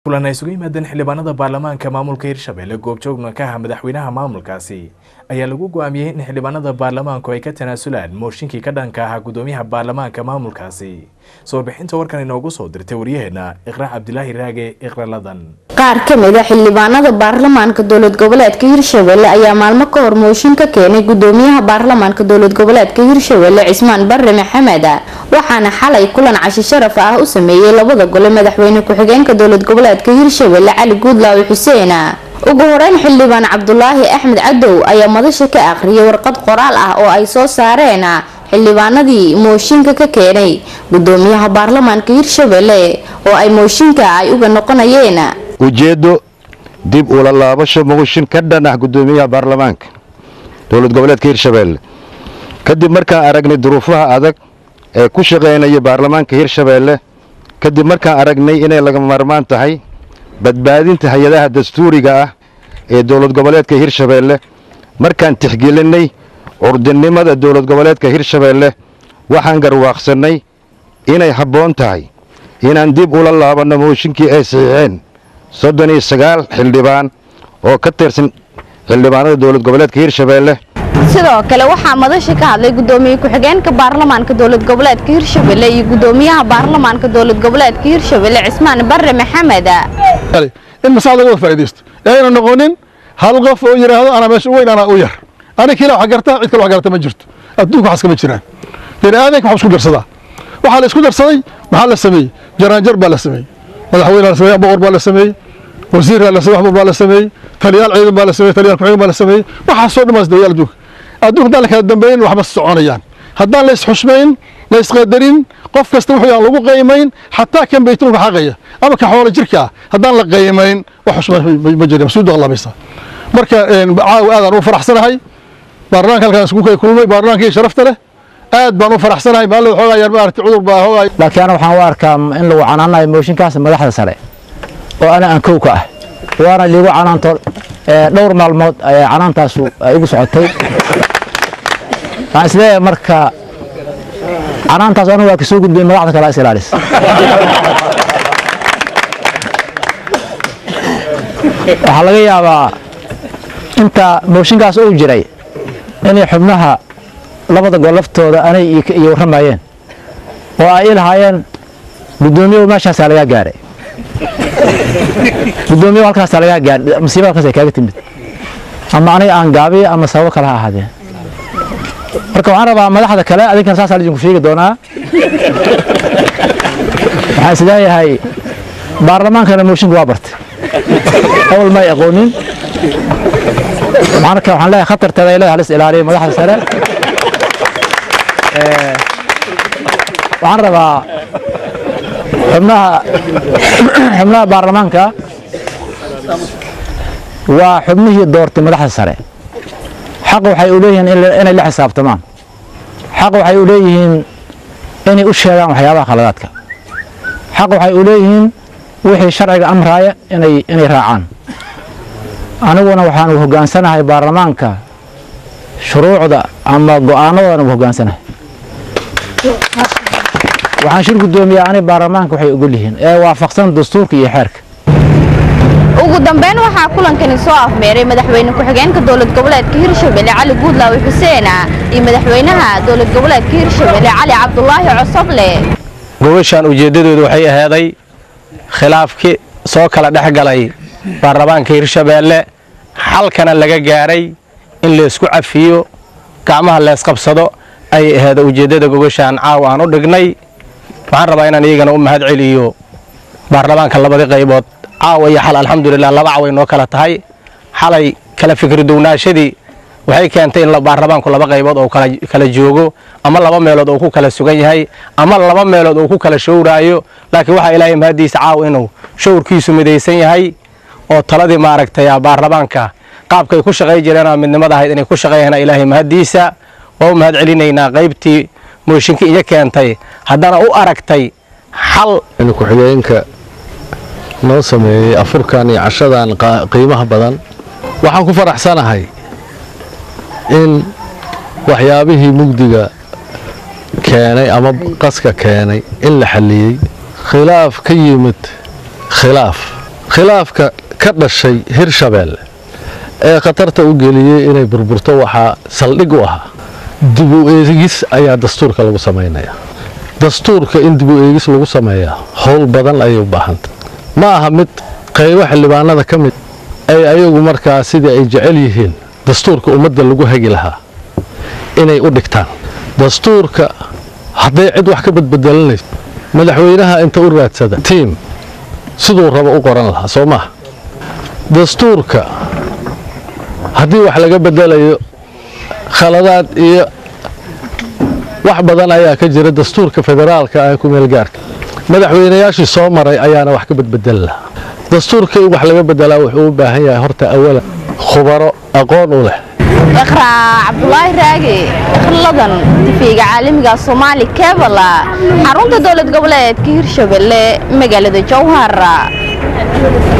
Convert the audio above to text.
kulan ay isugu yimaadeen xildhibaanada baarlamaanka maamulka hirshabelle goobjoogna ka ah madaxweynaha maamulkaasi ayaa lagu go-aamiyey in xildhibaanada baarlamaanku ay ka tanaasulaan mooshinkii ka dhanka ahaa gudoomiyaha baarlamaanka maamulkaasi soo bixinta warkan inoogu soo dirtay waryaheena iqra cabdilaahi raage iqraladan qaar ka mid a xildhibaanada baarlamaanka dowlad goboleedka hirshabelle ayaa maalmo ka hor mooshin ka keenay gudoomiyaha baarlamaanka dowlad goboleedka hirshabelle cismaan barre maxamed waxaana xalay kulan cashi sharaf ah u sameeyey labada gole madaxweyne ku-xigeenka dowlad goboleedka hirshabelle cali guudlaawi xuseen ugu horeyn xildhibaan cabdulaahi axmed cadow ayaa madasha ka aqriyay warqad qoraal ah oo ay soo saareen xildhibaanadii mooshinka ka keenay gudoomiyaha baarlamaanka hirshabelle oo ay mooshinka ay uga noqonayeen ujeeddo dib ula laabasho mooshin ka dhan ah gudoomiyaha baarlamaanka dowlad goboleedka hirshabelle kadib markaan aragnay duruufaha adag ee ku shaqaynaya baarlamaanka hirshabelle kadib markaan aragnay inay laga maarmaan tahay badbaadinta hay-adaha dastuuriga ah ee dowlad goboleedka hirshabelle markaan tixgelinay curdinimada dowlad goboleedka hirshabelle waxaan garwaaqsannay inay habboon tahay inaan dib ula laabanno mooshinkii ay saxiixeen soddon iyo sagaal xildhibaan oo ka tirsan xildhibaanada dowlad goboleedka hirshabelle sidoo kale waxaa madasha ka hadlay gudoomiye ku-xigeenka baarlamaanka dowlad goboleedka hirshabelle iyo gudoomiyaha baarlamaanka dowlad goboleedka hirshabelle cismaan barre maxamed in masaa laga wada faa'idaysto ee ayna noqonin hal qof oo yidhaahdo anaa meesha u weyn anaa u yar ani kila wax gartaa cid kale wax garata ma jirto adduunka waxaas kama jiraan bini aadanka waxa isku darsadaa waxaa la isku darsaday maxaa la sameeyey jaraanjar baa la sameeyey madaxweyne la sameeyey boqor baa la sameeyey wasiir la sameeyey waxbur baa la sameeyey taliyaal ciidan baa la sameeyey taliyaal ku-xigeen baa la sameeyey waxaasoo dhammaas dawayaal adduunka adduunka haddaan la kala dambeyn waxba soconayaan haddaan la isxushmayn la isqadarin qof kasta wuxuu aan lagu qaymayn xataa kan baytulka xaqaya ama ka xoolo jirka ah haddaan la qaymayn wax xushmay ma jira masuudu allabaysa marka caawa aadaan u faraxsanahay baarlamaanka halkaan isku kay kulmay baarlamaankii sharafta leh aad baan u faraxsanahay maalin waxoogaa yar maaragtay cudur baa hoogaa laakiin ana waxaan u arkaa in lagu canaanayo mooshinkaas madaxda sare oo ana aan kow ka ah waana liigu canaanto dhowr maalmood ayaa canaantaasu ay igu socotay waxaan isleeyahay marka canaantaas anu waa kasoo gudbay madaxda kale is ilaalis waxaa laga yaabaa inta mooshinkaas uu jiray inay xubnaha labada gol laftooda anay iyo warramayeen oo ay ilahaayeen guddoomiyahu meeshaasaa lagaa gaaray guddoomiyahu halkaasaa lagaa gaaray masiiba halkaas ay kaaga timid ama aniga aan gaabiya ama sababo kale ha ahaadeen marka waxaan rabaa madaxda kale adinkana saasaa idinku sheegi doonaa waxaan is leeyahay baarlamaankana mooshinka waa bartay awal may aqoonin marka waxaan leeyahay khatarteeda ay leedahay halis ilaaliyo madaxda sare waxaan rabaa xubnaha xubnaha baarlamaanka waa xubnihii doortay madaxda sare xaq waxay u leeyihiin inay la xisaabtamaan xaq waxay u leeyihiin inay u sheegaan waxyaabaha khaladaadka xaq waxay u leeyihiin wixii sharciga amraaya inay inay raacaan aniguna waxaan hoggaansanahay baarlamaanka shuruucda ama go'aanadoodana u hoggaansanahay waxaan shir guddoomiyaa ani baarlamaanka waxay ogol yihiin ee waafaqsan dastuurka iyo xeerka ugu dambeyn waxaa kulankani soo afmeeray madaxweyne ku-xigeenka dowlad goboleedka hirshabelle cali guudlaawi xuseen iyo madaxweynaha dowlad goboleedka hirshabelle cali cabdulaahi cosoble gobashan ujeeddadoodu waxay ahaaday khilaafkii soo kala dhex galay baarlamaanka hirshabeelle xalkana laga gaaray in laysku cafiyo gacmaha leesqabsado ay ahayd ujeeddada gobashaan caawa aan u dhignay waxaan rabaa inaan iyagana u mahad celiyo baarlamaanka labadii qaybood caawa iyo xal alxamdulilah laba caway noo kala tahay xalay kala fikri dugnaashadii waxay keentay in baarlamaanku laba qaybood oo kala joogo ama laba meelood oo ku kala sugan yahay ama laba meelood oo ku kala showraayo laakiin waxaa ilaahay mahaddiisa caawa inuu showrkiisu midaysan yahay oo taladii maaragtay baarlamaanka qaabkay ku shaqay jireen oo midnimada ahayd inay ku shaqeeyaan ilaahay mahaddiisa waa u mahad celinaynaa qaybtii mooshinka iyo keentay haddana u aragtay xal ku-xigeenka noo sameeyey afurkan iyo cashadan qiimaha badan waxaan ku faraxsanahay in waxyaabihii mugdiga keenay ama qaska keenay in la xalliyey khilaaf ka yimid khilaaf khilaafka ka dhashay hirshabeelle ee khatarta u geliyey inay burburto waxaa saldhig u ahaa dib u eegis ayaa dastuurka lagu samaynaya dastuurka in dib u eegis lagu sameeyaa howl badan ayay u baahanta ma aha mid qaybo xildhibaanada ka mid ay ayagu markaa sidii ay jecel yihiin dastuurka ummadda lagu hagi lahaa inay u dhigtaan dastuurka hadday cid wax ka badbedelanayso madaxweynaha inta u raadsada tiim siduu rabo u qoran lahaa soo maha dastuurka haddii wax laga bedelayo khaladaad iyo wax badan ayaa ka jira dastuurka federaalka ah ku meelgaarka madaxweynayaashii soo maray ayaana wax ka badbedeli lahaa dastuurka in wax laga bedelaa wuxuu u baahan yahay horta awalan khubaro aqoon u leh iqraa cabdulaahi raage khiladan tifiga caalamiga soomaali kebala xarunta dowlad goboleedka hirshabelle magaalada jowhar